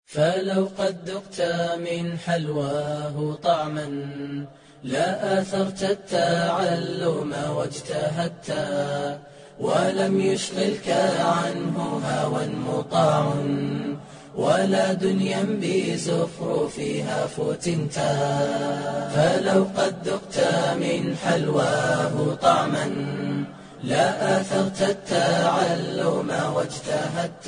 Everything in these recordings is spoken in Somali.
فلو قد ذقت من حلواه طعما لا آثرت التعلم واجتهدت ولم يشغلك عنه هوى مطاع ولا دنيا بزخرفها فتنت فلو قد ذقت من حلواه طعما لا آثرت التعلم واجتهدت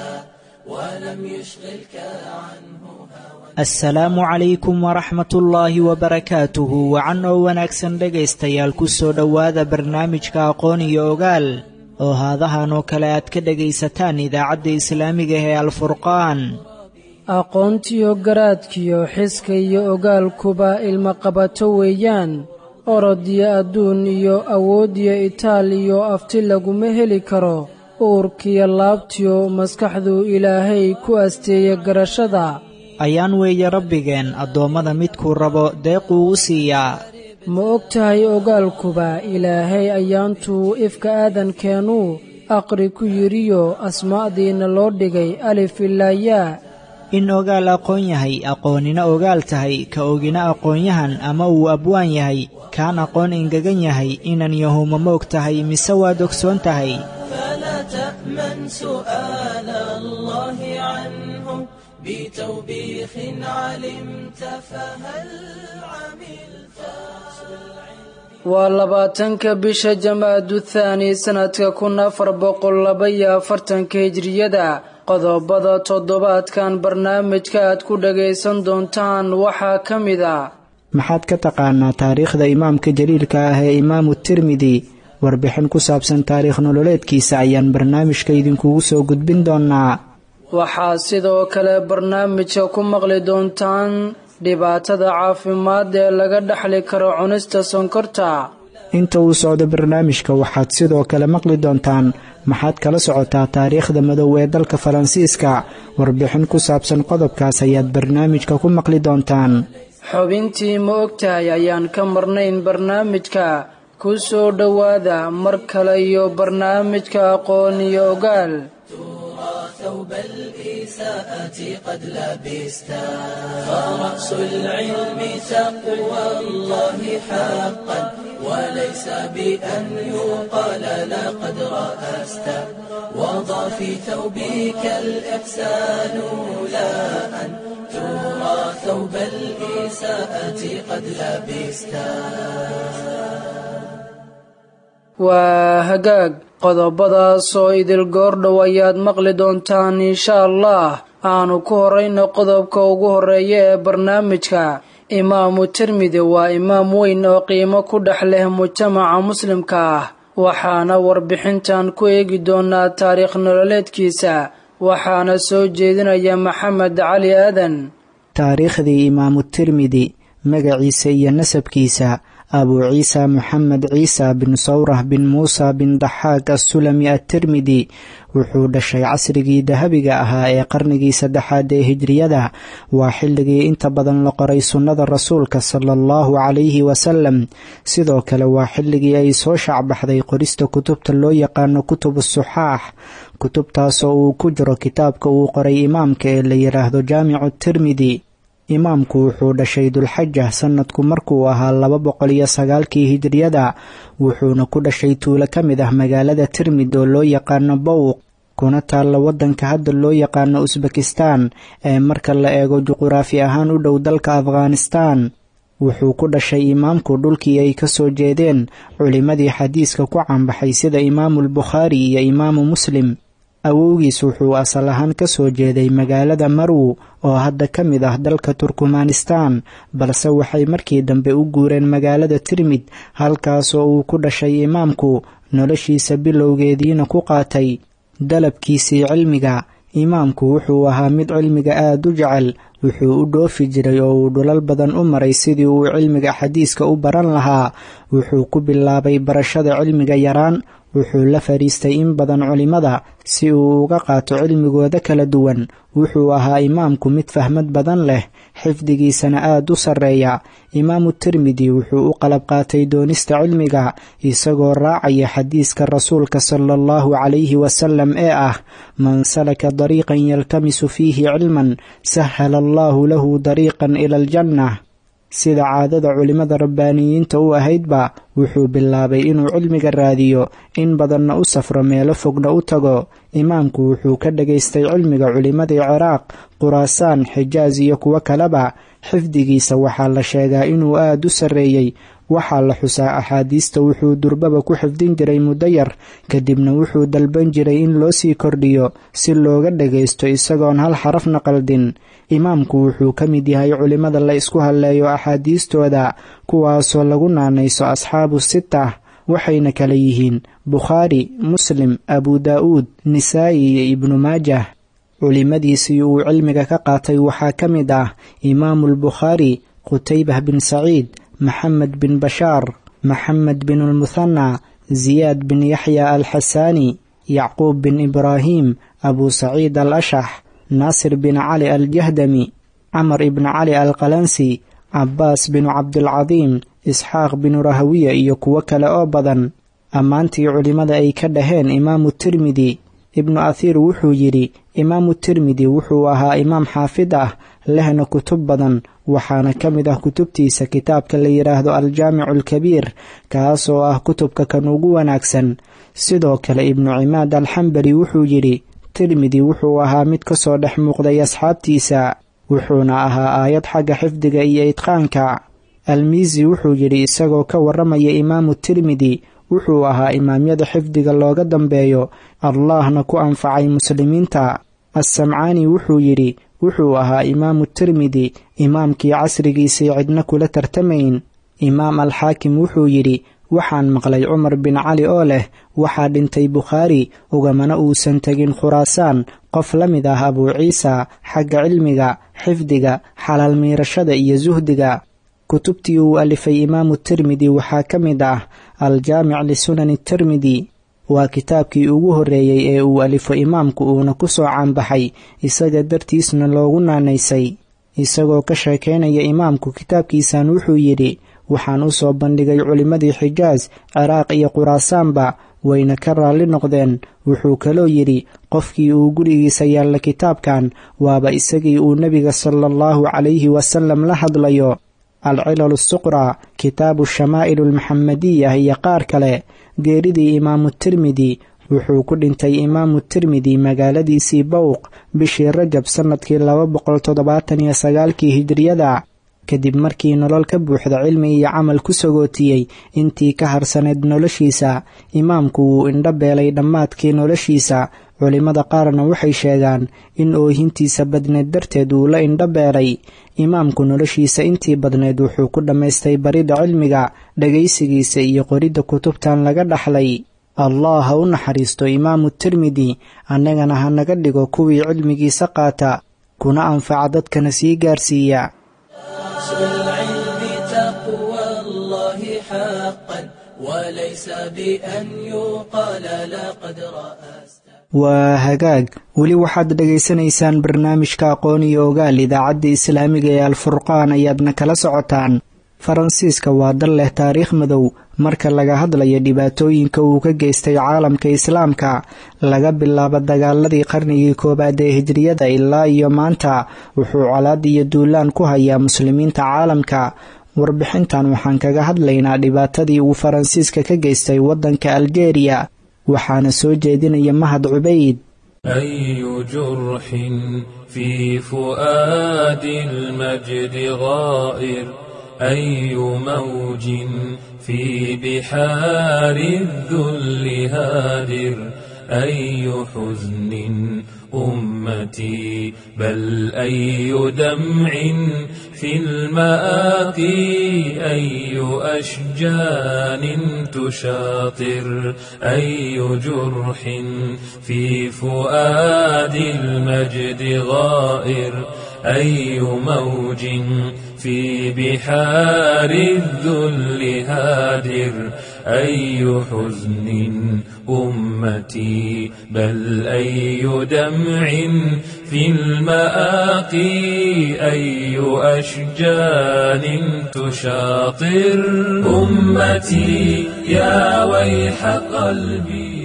ولم يشغلك عنه هوى asalaamu calaykum waraxmatullaahi wabarakaatuhu wacan oo wanaagsan dhegaystayaal ku soo dhowaada barnaamijka aqoon iyo ogaal oo haadahan oo kale aad ka dhegaysataan idaacadda islaamiga ee alfurqaan aqoontiyo garaadkiyo xiska iyo ogaalkuba ilmaqabato weeyaan orodiyo adduun iyo awoodiyo itaal iyo afti laguma heli karo uurkiyo laabtiyo maskaxdu ilaahay ku asteeye garashada ayaan weeye rabbigeen addoommada midkuu rabo deequu u siiyaa ma og tahay ogaalkuba ilaahay ayaantuu ifka aadankeenuu aqri ku yidhiyo asmaa'diinna loo dhigay alif ilaayaa in ogaal aqoon yahay aqoonina ogaal tahay ka ogina aqoonyahan ama uu abwaan yahay kaan aqoon engegan yahay inan yahuma moog tahay mise waad ogsoon tahay فلا تأمن سؤال الله عنه بتوبيخ علمت فهل عملت waa labaatanka bisha jamaadu thaani sannadka kun afar boqol laba iyo afartanka hijriyada qodobada toddobaadkan barnaamijka aad ku dhagaysan doontaan waxaa ka mid ah maxaad ka taqaanaa taariikhda imaamka jaliilka ah ee imaamu tirmidi warbixin ku saabsan taariikh nololeedkiisa ayaan barnaamijka idinkugu soo gudbin doonnaa waxaa sidoo kale barnaamijka ku maqli doontaan dhibaatada caafimaad ee laga dhexli karo cunista sonkorta inta uu socdo barnaamijka waxaad sidoo kale maqli doontaan maxaad kala socotaa taariikhda madow ee dalka faransiiska warbixin ku saabsan qodobkaas ayaad barnaamijka ku maqli doontaan xubintii ma ogtahay ayaan ka marnayn barnaamijka ku soo dhowaada mar kale iyo barnaamijka aqoon iyo ogaal ثوب الإساءة قد لبستا فرأس العلم تقوى الله حقا وليس بأن يقال لقد رأست وضع في ثوبك الإحسان لا أن ترى ثوب الإساءة قد لبستا waa hagaag qodobadaas oo idil goordhow ayaad maqli doontaan insha allah aanu ku horayno qodobka ugu horeeya ee barnaamijka imaamu tirmidi waa imaam weyn oo qiimo ku dhex leh mujtamaca muslimka ah waxaana warbixintan ku eegi doonaa taariikh nololeedkiisa waxaana soo jeedinaya maxamed cali aadan taariikhdii imaamu tirmidi magaciisa iyo nasabkiisa abuu ciisa moxamed ciisa bin sawrah bin muusa bin daxaaq assulami attirmidi wuxuu dhashay casrigii dahabiga ahaa ee qarnigii saddexaad ee hijriyada waa xilligii inta badan la qoray sunnada rasuulka sala allahu calayhi wasalam sidoo kale waa xilligii ay soo shaacbaxday qorista kutubta loo yaqaano kutubu suxaax kutubtaasoo uu ku jiro kitaabka uu qoray imaamka ee la yidhaahdo jaamicu tirmidi imaamku wuxuu dhashay dulxaja sannadku markuu ahaa laba boqol iyo sagaalkii hijriyada wuxuuna ku dhashay tuulo ka mid ah magaalada tirmid oo loo yaqaano bowq kuna taalla waddanka hadda loo yaqaano usbekistan ee marka la eego juquraafi ahaan u dhow dalka afghanistan wuxuu ku dhashay imaamku dhulkii ay ka soo jeedeen culimmadii xadiiska ku caanbaxay sida imaamulbukhaari iyo imaamu muslim awowgiis wuxuu asal ahaan ka soo jeeday magaalada marw oo hadda ka mid ah dalka turkmanistan balse waxay markii dambe u guureen magaalada tirmid halkaasoo uu ku dhashay imaamku noloshiisa bilowgeediina ku qaatay dalabkiisii cilmiga imaamku wuxuu ahaa mid cilmiga aada u jecel wuxuu u dhoofi jiray oo uu dhulal badan u maray sidii uu cilmiga xadiiska u baran lahaa wuxuu ku bilaabay barashada cilmiga yaraan wuxuu la fadhiistay in badan culimmada si uu uga qaato cilmigooda kala duwan wuxuu ahaa imaamku mid fahmad badan leh xifdigiisana aad u sarreeya imaamu tirmidi wuxuu u qalab qaatay doonista cilmiga isagoo raacaya xadiiska rasuulka sala allahu calayhi wasalam ee ah man salaka dariiqan yaltamisu fiihi cilman sahala allahu lahu dariiqan ila aljanna sida caadada culimmada rabbaaniyiinta u ahaydba wuxuu bilaabay inuu cilmiga raadiyo in badanna u safro meelo fogna u tago imaamku wuxuu ka dhagaystay cilmiga culimmadii ciraaq quraasaan xijaas iyo kuwo kaleba xifdigiisa waxaa la sheegaa inuu aad u sarreeyey waxaa la xusaa axaadiista wuxuu durbaba ku xifdin jiray muddo yar kadibna wuxuu dalban jiray in loo sii kordhiyo si looga dhagaysto isagoon hal xarafna qaldin imaamku wuxuu ka mid yahay culimmada la isku halleeyo axaadiistooda kuwaasoo lagu naanayso asxaabu sita waxayna kala yihiin bukhaari muslim abu daa'uud nisaa'i iyo ibnu maajah culimmadiisii uu cilmiga ka qaatay waxaa ka mid ah imaamulbukhaari qutaybah bin saciid maxamed bin bashaar maxamed bin almuthana ziyaad bin yaxya alxasaani yacquub bin ibraahim abu saciid al ashax naasir bin cali aljahdami camar ibn cali alqalansi cabbaas binu cabdilcadiim isxaaq binu rahawiya iyo kuwo kale oo badan ammaantii culimmada ay ka dhaheen imaamu tirmidi ibnu athiir wuxuu yidhi imaamu tirmidi wuxuu ahaa imaam xaafid ah lehna kutub badan waxaana ka mid ah kutubtiisa kitaabka la yidhaahdo aljaamicu alkabiir kaasoo ah kutubka kan ugu wanaagsan sidoo kale ibnu cimaad alxambali wuxuu yidhi tirmidi wuxuu ahaa mid ka soo dhex muuqday asxaabtiisa wuxuuna ahaa aayad xagga xifdiga iyo idqaanka almiisi wuxuu yidhi isagoo ka warramaya imaamu tirmidi wuxuu ahaa imaamyada xifdiga looga dambeeyo allahna ku anfacay muslimiinta assamcaani wuxuu yidhi wuxuu ahaa imaamu tirmidi imaamkii casrigiisii cidna kula tartamayn imaam alxaakim wuxuu yidhi waxaan maqlay cumar bin cali oo leh waxaa dhintay bukhaari ugamana uusan tegin khuraasaan qof la mid ah abuu ciisa xagga cilmiga xifdiga xalaal miirashada iyo suhdiga kutubtii uu alifay imaamu tirmidi waxaa ka mid ah aljaamic lisunani tirmidi waa kitaabkii ugu horreeyey ee uu alifo imaamku uuna ku soo caanbaxay isaga dartiisna loogu naanaysay isagoo ka sheekaynaya imaamku kitaabkiisan wuxuu yidhi waxaan u soo bandhigay culimmadii xijaas ciraaq iyo quraasaanba wayna ka raalli noqdeen wuxuu kaloo yidhi qofkii uu gurigiisa yaalla kitaabkan waaba isagii uu nebiga sala allahu calayhi wasalam la hadlayo alcilal asuqraa kitaabu shamaa'il almaxamadiya iyo qaar kale geeridii imaamu tirmidi wuxuu ku dhintay imaamu tirmidi magaaladiisii bowq bishii rajab sannadkii laba boqol toddobaatan iyo sagaalkii hijriyada kadib markii nolol ka buuxda cilmi iyo camal ku sagootiyey intii ka harsaneyd noloshiisa imaamku wuu indho beelay dhammaadkii noloshiisa culimmada qaarna waxay sheegaan in oohintiisa badneed darteed uu la indho beelay imaamku noloshiisa intii badneed wuxuu ku dhammaystay baridda cilmiga dhagaysigiisa iyo qoridda kutubtan laga dhaxlay allah ha u naxariisto imaamu tirmidi annagana ha naga dhigo kuwii cilmigiisa qaata kuna anfaca dadkana sii gaarsiiya العلم تقوى الله حقا وليس بأن يقال لقد رأست waa hagaag weli waxaad dhagaysanaysaan barnaamijka aqoon iyo ogaal idaacadda islaamiga ee alfurqaan ayaadna kala socotaan faransiiska waa dal leh taariikh madow marka laga hadlayo dhibaatooyinka uu ka geystay caalamka islaamka laga bilaabo dagaaladii qarnigii koowaad ee hijriyada ilaa iyo maanta wuxuu colaad iyo duulaan ku hayaa muslimiinta caalamka warbixintan waxaan kaga hadlaynaa dhibaatadii uu faransiiska ka geystay waddanka aljeeriya waxaana soo jeedinaya mahad cubayd أي جرح في فؤاد المجد غائر أي موج في بحار الذل هادر أي حزن أمتي بل أي دمع في المآقي أي أشجان تشاطر أي جرح في فؤاد المجد غائر أي موج في بحار الذل هادر أي حزن أمتي بل أي دمع في المآقي أي أشجان تشاطر أمتي يا ويح قلبي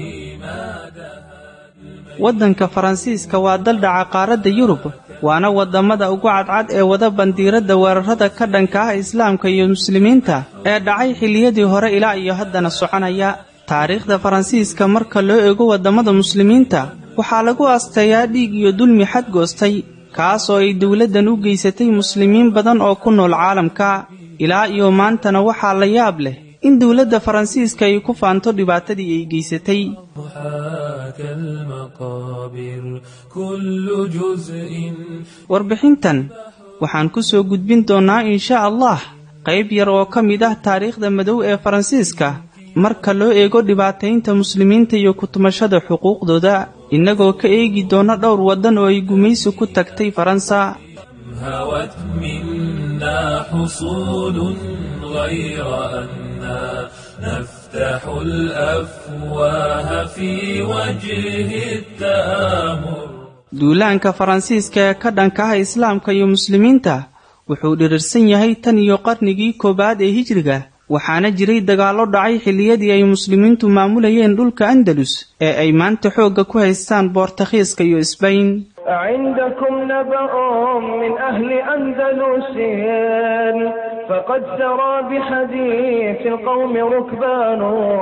waddanka faransiiska waa daldhaca qaaradda yurub waana waddamada ugu cadcad ee wada bandiiradda weerarada ka dhanka ah islaamka iyo muslimiinta ee dhacay xilliyadii hore ilaa iyo haddana soconaya taariikhda faransiiska marka loo eego waddamada muslimiinta waxaa lagu asteeyaa dhiig iyo dulmi xadgoostay kaas oo ay dowladdan u geysatay muslimiin badan oo ku nool caalamka ilaa iyo maantana waxaa la yaab leh in dowladda faransiiska ay ku faanto dhibaatadii ay geysatay warbixintan waxaan ku soo gudbin doonnaa insha allah qayb yar oo ka mid ah taariikhda madow ee faransiiska marka loo eego dhibaataynta muslimiinta iyo kutumashada xuquuqdooda innagoo ka eegi doona dhowr waddan oo ay gumaysi ku tagtay faransa نفتح الأفواه في وجه التآمر duulaanka faransiiska ee ka dhanka ah islaamka iyo muslimiinta wuxuu dhirirsan yahay tan iyo qarnigii koowaad ee hijriga waxaana jiray dagaallo dhacay xilliyadii ay muslimiintu maamulayeen dhulka andalus ee ay maanta xoogga ku haystaan boortakhiiska iyo isbayn عندكم نبأ من أهل أندلس فقد سرى بحديث القوم ركبان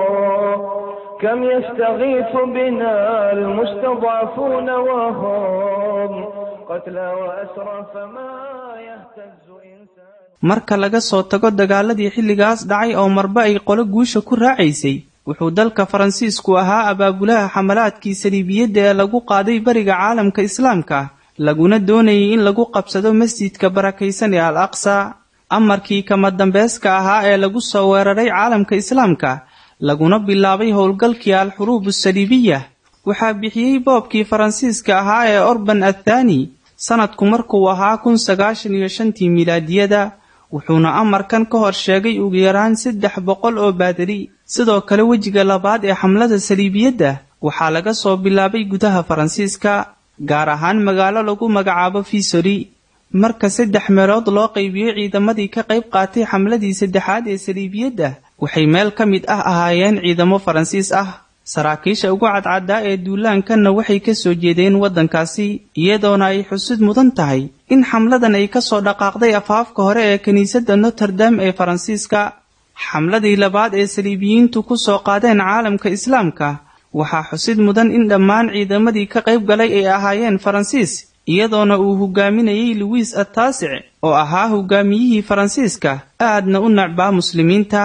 كم يستغيث بنا المستضعفون وهم قتلى وأسرى فما يهتز إنسان marka laga soo tago dagaaladii xilligaas dhacay oo marba ay qolo guusha ku raacaysay wuxuu dalka faransiisku ahaa abaabulaha xamalaadkii saliibiyadda ee lagu qaaday bariga caalamka islaamka laguna doonayay in lagu qabsado masjidka barakaysan ee al aqsa amarkii kama dambeeska ahaa ee lagu soo weeraray caalamka islaamka laguna bilaabay howlgalkii al-xuruub asaliibiya waxaa bixiyey boobkii faransiiska ahaa ee orban athani sanadku markuu ahaa kun sagaashan iyo shantii milaadiyada wuxuuna amarkan ka hor sheegay ugu yaraan saddex boqol oo baadari sidoo kale wejiga labaad ee xamlada saliibiyadda waxaa laga soo bilaabay gudaha faransiiska gaar ahaan magaalo lagu magacaabo fisori marka saddex meelood loo qaybiyey ciidamadii ka qayb qaatay xamladii saddexaad ee saliibiyadda waxay meel ka mid ah ahaayeen ciidamo faransiis ah saraakiisha ugu cadcaddaa ee duulaankanna waxay ka soo jeedeen waddankaasi iyadoona ay xusid mudan tahay in xamladan ay ka soo dhaqaaqday afaafka hore ee kiniisadda noterdam ee faransiiska xamladii labaad ee saliibiyiintu ku soo qaadeen caalamka islaamka waxaa xusid mudan in dhammaan ciidamadii ka qayb galay ay ahaayeen faransiis iyadoona uu hogaaminayey luwiis attaasic oo ahaa hogaamiyihii faransiiska aadna u necbaa muslimiinta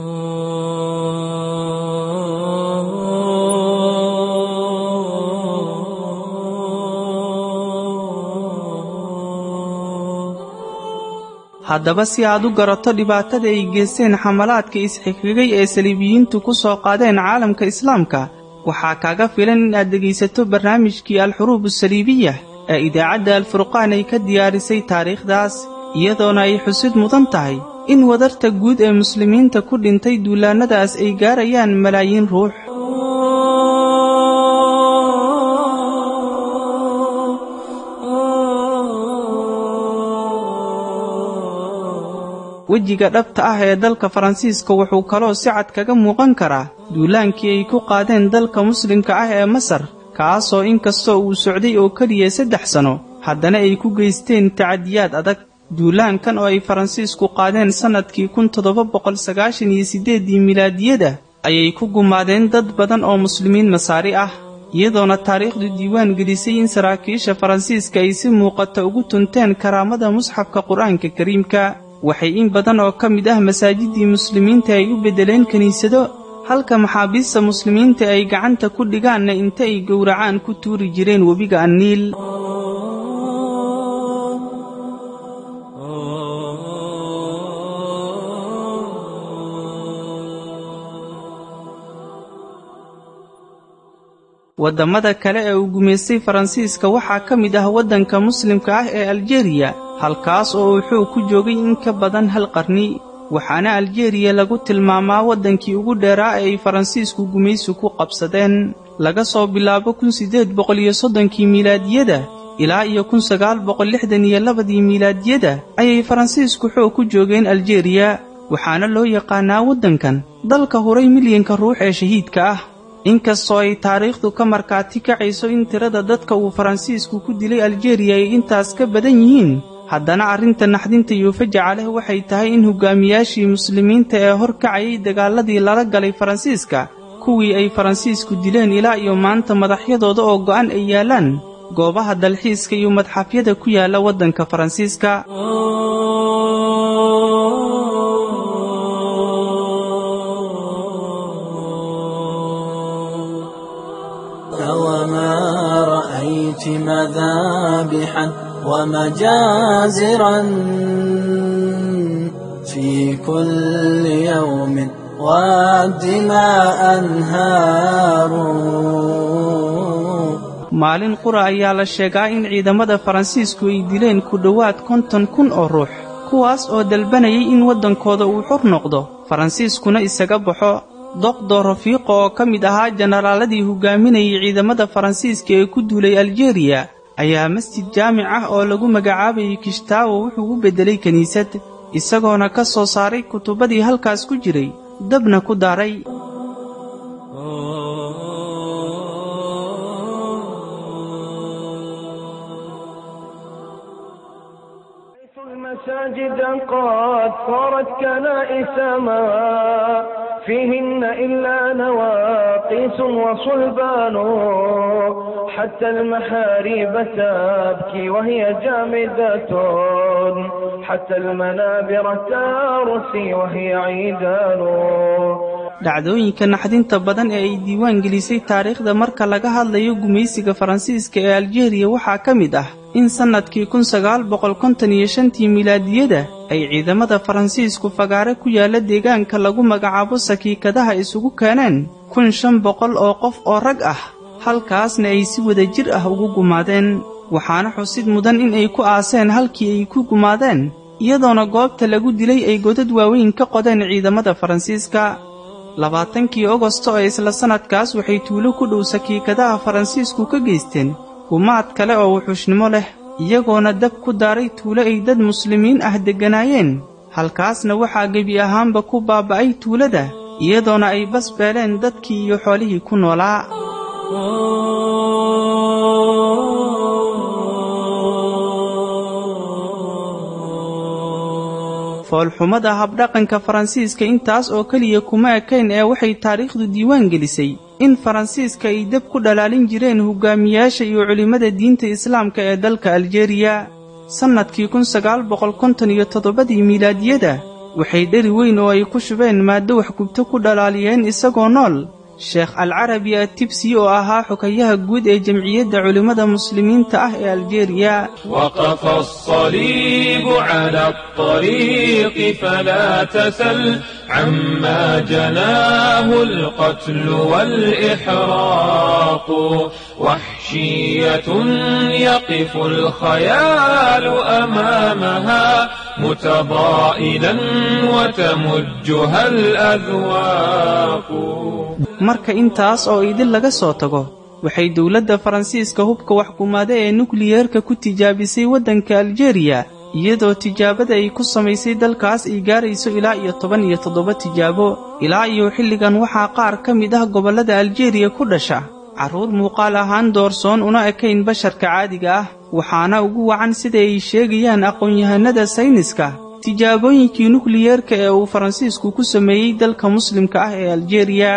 haddaba si aad u garato dhibaatada ay geysteen xamalaadka isxigxigay ee saliibiyiintu ku soo qaadeen caalamka islaamka waxaa kaaga filan in aad dhegaysato barnaamijkii al-xuruub asaliibiya ee idaacadda alfurqaan ay ka diyaarisay taariikhdaas iyadoona ay xusid mudan tahay in wadarta guud ee muslimiinta ku dhintay duulaannadaas ay gaarayaan malaayiin ruux wejiga dhabta ah ee dalka faransiiska wuxuu kaloo si cad kaga muuqan karaa duulaankii ay ku qaadeen dalka muslimka ah ee masar kaasoo inkastoo uu socday oo keliya saddex sano haddana ay ku geysteen tacadiyaad adag duulaankan oo ay faransiisku qaadeen sannadkii kun toddoba boqol sagaashan iyo siddeeddii milaadiyada ayay ku gumaadeen dad badan oo muslimiin masaari ah iyadoona taariikhdu diiwaan gelisay in saraakiisha faransiiska ay si muuqata ugu tunteen karaamada musxafka qur-aanka kariimka waxay in badan oo ka mid ah masaajidii muslimiinta ay u beddeleen kiniisado halka maxaabiista muslimiinta ay gacanta ku dhigaanna inta ay gowracaan ku tuuri jireen webiga anniil waddamada kale ee uu gumaystay faransiiska waxaa ka mid ah waddanka muslimka ah ee aljeriya halkaas oo uu xoog ku joogay in ka badan hal qarni waxaana aljeriya lagu tilmaamaa waddankii ugu dheeraa ee ay faransiisku gumaysi ku qabsadeen laga soo bilaabo kun siddeed boqol iyo soddonkii miilaadiyada ilaa iyo kun sagaal boqol lixdan iyo labadii miilaadiyada ayay faransiisku xoog ku joogeen aljeriya waxaana loo yaqaanaa waddankan dalka huray milyanka ruux ee shahiidka ah inkastoo ay taariikhdu ka markaati kacayso in tirada dadka uu faransiisku ku dilay aljeriya ay intaas ka badan yihiin haddana arrinta naxdinta iyo fajaca leh waxay tahay in hogaamiyaashii muslimiinta ee hor kacayay dagaaladii lala galay faransiiska kuwii ay faransiisku dileen ilaa iyo maanta madaxyadooda oo go'an ay yaallaan goobaha dalxiiska iyo madxafyada ku yaalla waddanka faransiiska وما رأيت مذابحا ومجازرا في كل يوم والدماء أنهار maalin qura ayaa la sheegaa in ciidamada faransiisku ay dileen ku dhowaad konton kun oo ruux kuwaas oo dalbanayay in waddankooda uu xur noqdo faransiiskuna isaga baxo doqdo rafiiqo oo ka mid ahaa jenaraaladii hogaaminayay ciidamada faransiiska ee ku duulay aljeriya ayaa masjid jaamic ah oo lagu magacaabayay kishtaawo wuxuu u beddelay kiniisad isagoona ka soo saaray kutubadii halkaas ku jiray dabna ku daaray المساجد قد صارت كنائس ما فيهن إلا نواقيس وصلبان حتى المحاريب تبكي وهي جامدة حتى المنابر ترسي وهي عيدان dhacdooyinka naxdinta badan ee ay diiwaan gelisay taariikhda marka laga hadlayo gumaysiga faransiiska ee aljeriya waxaa ka mid ah in sannadkii kun sagaal boqol konton iyo shantii milaadiyada ay ciidamada faransiisku fagaare ku yaalla deegaanka lagu magacaabo sakiikadaha isugu keeneen kun shan boqol oo qof oo rag ah halkaasna ay si wada jir ah ugu gumaadeen waxaana xusid mudan in ay ku aaseen halkii ay ku gumaadeen iyadoona goobta lagu dilay ay godad waaweyn ka qodeen ciidamada faransiiska labaatankii ogosto ee isla sannadkaas waxay tuulo ku dhow sakiikadaha faransiisku ka geysteen gumaad kale oo wuxuushnimo leh iyagoona dab ku daaray tuulo ay dad muslimiin ah degganaayeen halkaasna waxaa gebi ahaanba ku baaba'ay tuulada iyadoona ay bas beeleen dadkii iyo xoolihii ku noolaa foolxumada habdhaqanka faransiiska intaas oo keliya kuma ekayn ee waxay taariikhdu diiwaan gelisay in faransiiska ay deb ku dhalaalin jireen hogaamiyaasha iyo culimmada diinta islaamka ee dalka aljeriya sannadkii kun sagaal boqol konton iyo toddobadii miilaadiyada waxay dheri weyn oo ay ku shubeen maaddo waxgubto ku dhalaaliyeen isagoo nool sheekh alcarabi atibsi oo ahaa xukayaha guud ee jamciyadda culimmada muslimiinta ah ee aljeriya وقف الصليب على الطريق فلا تسل عما جناه القتل والإحراق وحشية يقف الخيال أمامها متضائلا وتمجها الأذواق marka intaas oo idin laga soo tago waxay dowladda faransiiska hubka waxkumaada ee nukliyeerka ku tijaabisay waddanka aljeriya iyadoo tijaabada ay ku samaysay dalkaas ay gaarayso ilaa iyo toban iyo toddoba tijaabo ilaa iyo xilligan waxaa qaar ka mid ah gobollada aljeriya ku dhasha carruur muuqaal ahaan doorsoon una ekayn basharka caadiga ah waxaana ugu wacan sida ay sheegayaan aqoon-yahanada sayniska tijaabooyinkii nukliyeerka ee uu faransiisku ku sameeyey dalka muslimka ah ee aljeriya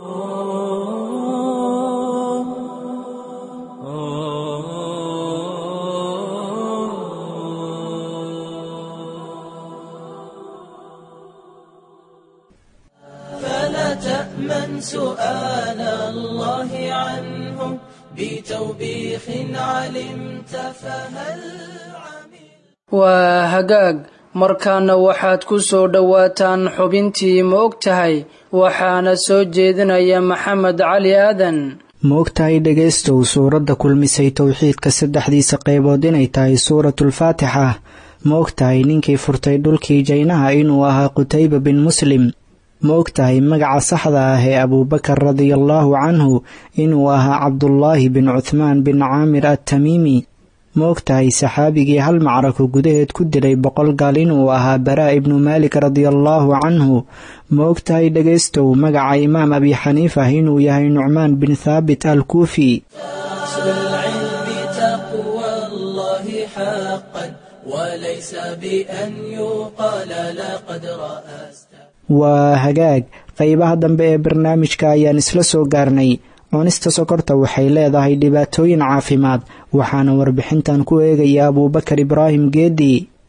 فلا تأمن سؤال الله عنه بتوبيخ علمت فهل عمل waa hagaag markaana waxaad ku soo dhowaataan xubintii ma og tahay waxaana soo jeedinaya maxamed cali aadan ma ogtahay dhegaystow suuradda kulmisay towxiidka saddexdiisa qaybood inay tahay suuratulfaatixa ma ogtahay ninkii furtay dhulkii jaynaha inuu ahaa qutayba bin muslim ma ogtahay magaca saxda ah ee abuubakar radiallaahu canhu inuu ahaa cabdulaahi bin cuthmaan bin caamir attamiimi ma ogtahay saxaabigii hal macrako gudaheed ku dilay boqol gaal inuu ahaa baraa ibnu maalik radiallaahu canhu ma ogtahay dhegaystow magaca imaam abi xaniifa inuu yahay nucmaan bin thaabit al kuufi waa hagaag qaybaha dambe ee barnaamijka ayaan isla soo gaarnay cunista sokorta waxay leedahay dhibaatooyin caafimaad waxaana warbixintan ku eegaya abuubakar ibraahim geedi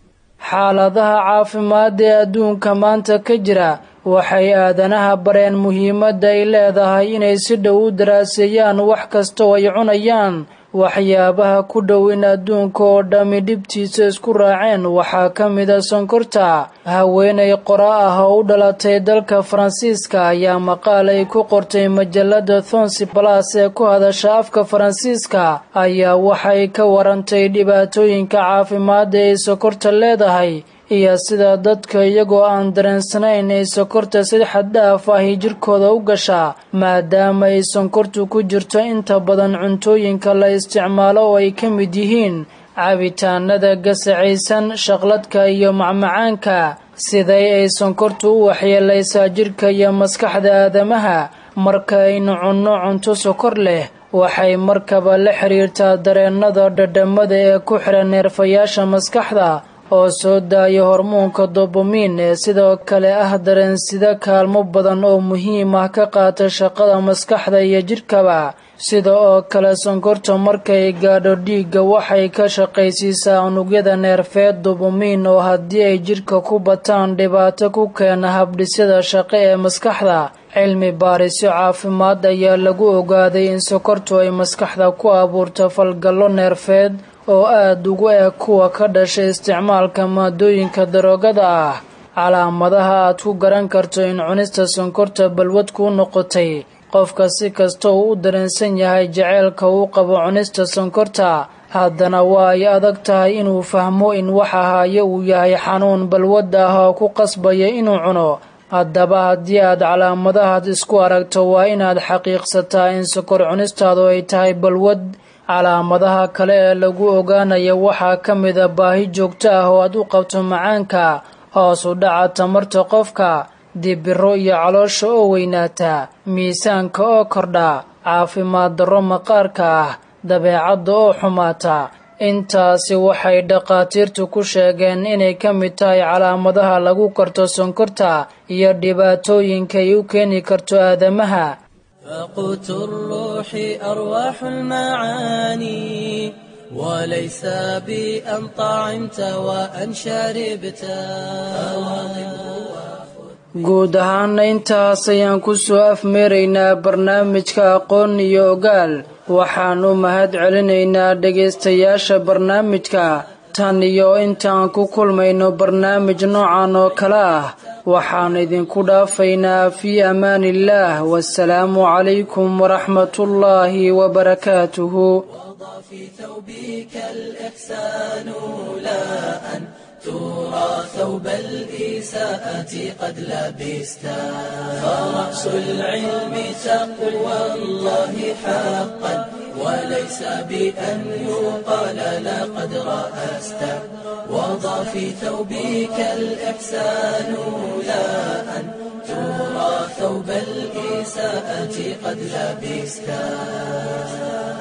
xaaladaha caafimaad ee adduunka maanta ka jira waxay aadanaha bareen muhiimadda ay leedahay inay si dhow u daraaseeyaan wax kastoo ay cunayaan waxyaabaha ku dhow in adduunka oo dhammi dhibtiisa isku raaceen waxaa ka mida sonkorta haweenay qora ah oo u dhalatay dalka faransiiska ayaa maqaal ay ku qortay majalada thonsi balas ee ku hadasha afka faransiiska ayaa waxay ka warantay dhibaatooyinka caafimaada ay sokorta leedahay iyo sida dadka iyagoo aan dareensanayn ay sonkorta si xaddhaaf ahi jirkooda u gashaa maadaama ay sonkortu ku jirto inta badan cuntooyinka la isticmaalo oo ay ka mid yihiin cabitaanada gasacaysan shaqladka iyo macmacaanka siday ay sonkortu u waxyeelaysaa jirka iyo maskaxda aadamaha marka aynu cunno cunto sokor leh waxay markaba la xiriirtaa dareennada dhadhamada ee ku xihan neerfayaasha maskaxda oo soo daaya hormoonka dobomiin ee sidoo kale ah dareensida kaalmo badan oo muhiim ah ka qaata shaqada maskaxda iyo jidhkaba sida oo kale sonkorta markay gaadho dhiigga waxay ka shaqaysiisaa unugyada neerfeed dobomiin oo haddii ay jidhka ku bataan dhibaato ku keena habdhisyada shaqo ee maskaxda cilmi baarisyo caafimaad ayaa lagu ogaaday in sokortu ay maskaxda ku abuurto falgallo neerfeed oo aada ugu eg kuwa ka dhashay isticmaalka maadooyinka daroogada ah calaamadaha aad ku garan karto in cunista sonkorta balwad kuu noqotay qofka si kasta uu u dareensan yahay jaceylka uu qabo cunista sonkorta haddana waa ay adag tahay inuu fahmo in waxa haaye uu yahay xanuun balwad ah oo ku qasbaya inuu cuno haddaba haddii aad calaamadahaad isku aragto waa inaad xaqiiqsataa in sokor cunistaadu ay tahay balwad calaamadaha kale ee lagu ogaanaya waxaa ka mida baahi joogto ah oo aad u qabto macaanka hoos u dhaca tamarta qofka dibiro iyo caloosha oo weynaata miisaanka oo kordha caafimaad darro maqaarka ah dabeecadda oo xumaata intaasi waxay dhakhaatiirtu ku sheegeen inay ka mid tahay calaamadaha lagu karto sonkorta iyo dhibaatooyinka ay u keeni karto aadamaha فقوت الروح أرواح المعاني وليس بأن طعمت وأن شربت guud ahaana intaas ayaan ku soo afmeeraynaa barnaamijka aqoon iyo ogaal waxaan u mahad celinaynaa dhegaystayaasha barnaamijka tan iyo intaan ku kulmayno barnaamij noocan oo kale ah waxaan idinku dhaafaynaa fii amaaniillaah wasalaamu calaykum waraxmatullaahi wabarakaatuhu في ثوبك الإحسان لا أن ترى ثوب الإساءة قد لبستا فرأس العلم تقوى الله حقا وليس بأن يقال لقد رأست وضع في ثوبك الإحسان لا أن ترى ثوب الإساءة قد لبستا